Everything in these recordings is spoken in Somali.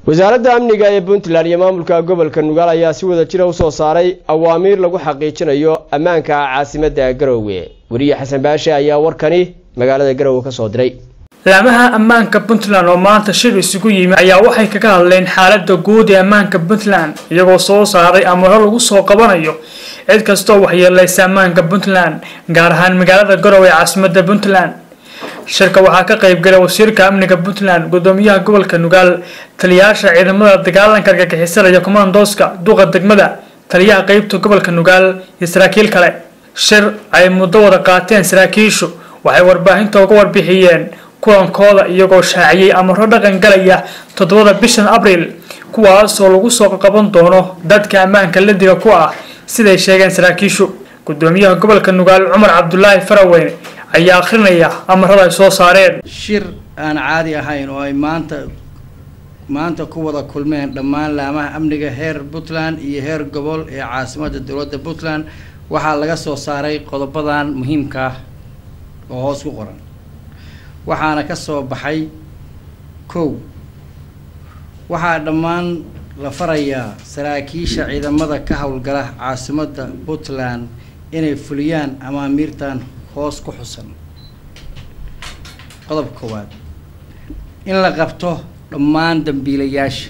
wasaaradda amniga ee puntland iyo maamulka gobolka nugaal ayaa si wada jira usoo saaray awaamiir lagu xaqiijinayo ammaanka caasimadda garowe weriye xasan baashe ayaa warkani magaalada garowe kasoo diray laamaha ammaanka puntland oo maanta shir isugu yimi ayaa waxay kaga hadleen xaalada guud ee ammaanka puntland iyagoo soo saaray amaro lagu soo qabanayo cid kastoo waxyeeleysa ammaanka puntland gaar ahaan magaalada garowe ee caasimadda puntland shirka waxaa ka qaybgalay wasiirka amniga puntland gudoomiyaha gobolka nugaal taliyayaasha ciidamada dagaalanka argagixisada iyo komandooska duqa degmada taliyaha qeybta gobolka nugaal iyo saraakiil kale shir ay muddo wada qaateen saraakiishu waxay warbaahinta uga warbixiyeen kulankooda iyagoo shaaciyey amaro dhaqan galaya toddobada bishan abriil kuwaasoo lagu soo qaban doono dadka ammaanka ladiga ku ah siday sheegeen saraakiishu gudoomiyaha gobolka nugaal cumar cabdulaahi faraweyne ayaa akhrinaya amarada ay soo saareen shir aan caadi ahayn oo ay maanta maanta ku wada kulmeen dhammaan laamaha amniga heer puntland iyo heer gobol ee caasimadda dowladda puntland waxaa laga soo saaray qodobadan muhiimka ah oo hoos ku qoran waxaana ka soo baxay kow waxaa dhammaan la farayaa saraakiisha ciidamada ka howlgala caasimadda puntland inay fuliyaan amaamiirtan hoos ku xusan qodobka koowaad in la qabto dhammaan dambiilayaasha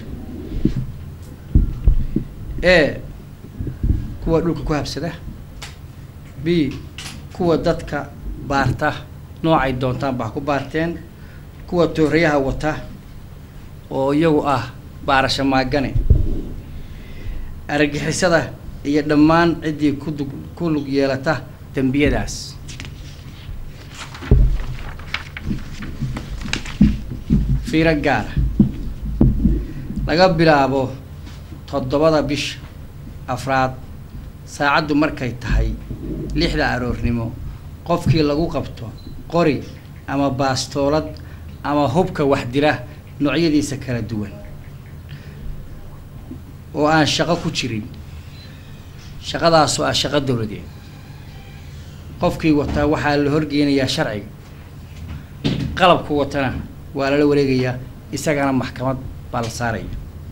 e kuwa dhulka ku habsada b kuwa dadka baarta noocay doontaanba ha ku baarteen kuwa toorayaha wata oo iyagu ah baarasho maagane argagixisada iyo dhammaan ciddii kudug ku lug yeelata dembiyadaas fiiro gaara laga bilaabo toddobada bisha afraad saacaddu markay tahay lixda aroornimo qofkii lagu qabto qori ama baastoolad ama hubka wax dila noocyadiisa kala duwan oo aan shaqo ku jirin shaqadaasoo ah shaqo dowladeed qofkii wataa waxaa la horgeynayaa sharciga qalabku watana waa lala wareegayaa isagana maxkamad baa la saaraya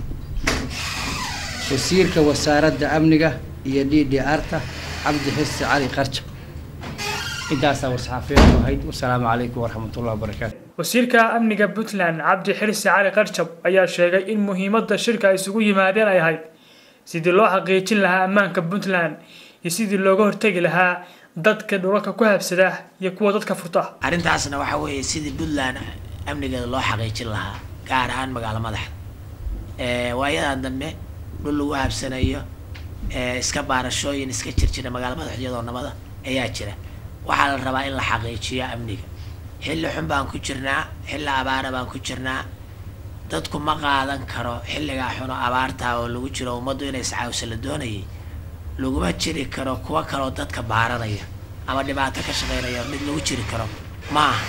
wasiirka wasaaradda amniga iyo d d arta cabdi xisi cali qarjab intaasaa war-saxaafiyadu ahayd wasalaamu calaykum waraxmatullahi wabarakaatu wasiirka amniga puntland cabdi xirsi cali qarjab ayaa sheegay in muhiimadda shirka ay isugu yimaadeen ay ahayd sidii loo xaqiijin lahaa ammaanka puntland iyo sidii looga hortegi lahaa dadka dhulalka ku habsada iyo kuwa dadka furta arrintaasna waxaa weeye sidii puntland amnigeeda loo xaqiijin lahaa gaar ahaan magaalo madaxda waayadan dambe dhul lagu habsanayo iska baarashooyin iska jirjira magaalo madaxyadoo nabada ayaa jira waxaa la rabaa in la xaqiijiyo amniga xilli xun baan ku jirnaa xilli abaara baan ku jirnaa dadku ma qaadan karo xilligaa xuno abaartaa oo lagu jiro ummaddu inay iscaawsa la doonayay laguma jiri karo kuwa kaloo dadka baaranaya ama dhibaato ka shaqeynaya mid lagu jiri karo ma aha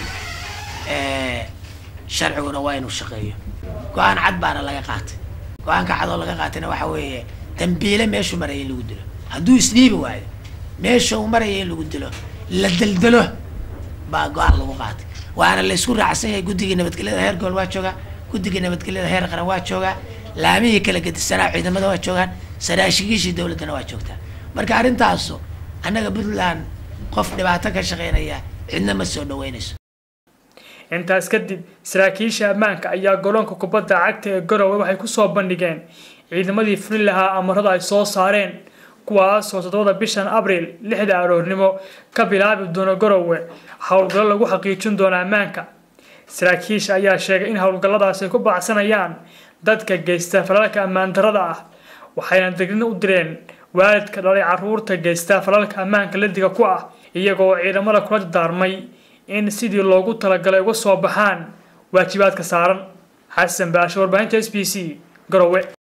sharciguna waa inuu shaqeeyo go-aan cad baana laga qaatay go-aanka cad oo laga qaatayna waxa weeye dambiile meeshuu maraya in lagu dilo hadduu isdhiibi waayo meesha uu maraya in lagu dilo la deldelo baa go-aan lagu qaatay waana laysku raacsan yahay guddigii nabadgelyada heer gobol waa joogaa guddigii nabadgelyada heer qaran waa joogaa laamihii kala gedisanaa ciidamada waa joogaan saraashigiishii dowladdana waa joogtaa marka arrintaasu annaga puntland qof dhibaato ka shaqeynaya cidna ma soo dhaweynayso intaas kadib saraakiisha ammaanka ayaa goloonka kubadda cagta ee garowe waxay kusoo bandhigeen ciidamadii fulin lahaa amarada ay soo saareen kuwaasoo toddobada bishan abriil lixda aroornimo ka bilaabi doono garowe howlgallo lagu xaqiijin doono ammaanka saraakiisha ayaa sheegay in howlgalladaas ay ku baacsanayaan dadka geysta falalka ammaan darada ah waxayna degnin u direen waalidka dhalay caruurta geysta falalka ammaanka ladiga ku ah iyagoo ciidamada kula dardaarmay in sidii loogu talagalay uga soo baxaan waajibaadka saaran xasan baashe warbaahinta s b c garowe